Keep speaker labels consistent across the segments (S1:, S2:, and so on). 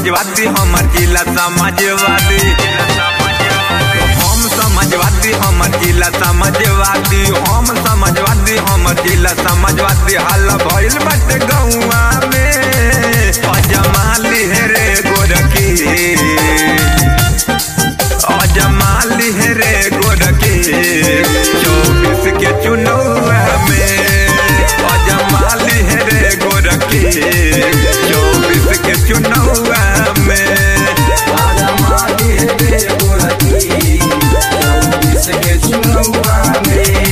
S1: समाजवादी हमर जिला समाजवादी हम समाजवादी हमर जिला समाजवादी हम समाजवादी हमर जिला समाजवादी हाल भइल बाटे गौआ में अजमाली रे गोरकी अजमाली रे गोरकी चौबीस के चुनौआ में अजमाली रे गोरकी चौबीस के चुनौआ में
S2: अजमाली रे गोरकी चौबीस के चुनौआ में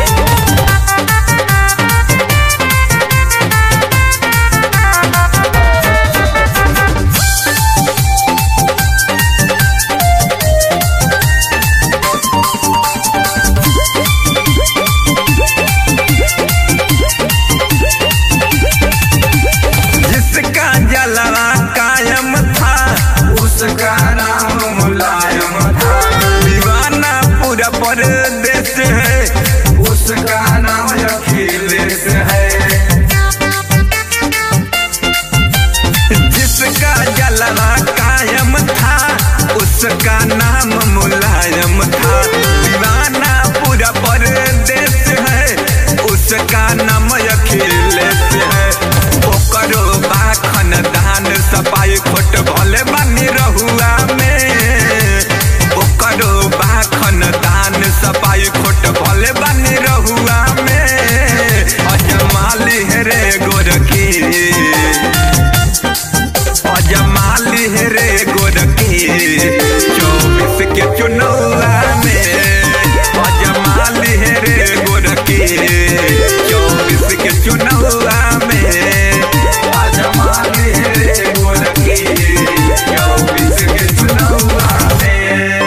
S1: जिसका जलवा कायम था
S2: उसका नाम मुलायम था
S1: दीवाना पूरा परदेश है
S2: उसका नाम अखिलेश है
S1: जिसका जलवा कायम था उसका नाम मुलायम था दीवाना पूरा परदेश है उसका नाम अखिलेश है ओकरो बाखन दान सपाई खोट भले बानी रहुआ में ओकरो बाखन दान सपाई खोट भले बानी रहुआ में अजमाली रे गोरकी अजमाली रे गोरकी चौबीस के चुनौला में अजमाली रे गोरकी चौबीस के चुनौला में
S2: अजमाली रे गोरकी चौबीस के चुनौआ में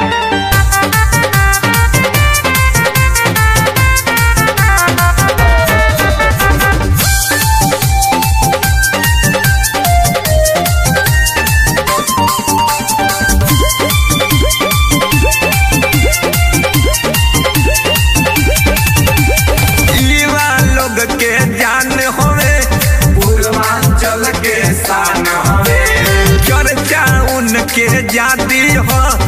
S1: युवा लोग के जान होवे
S2: पूर्वांचल के शान हवे
S1: चर्चा उनके जाती हो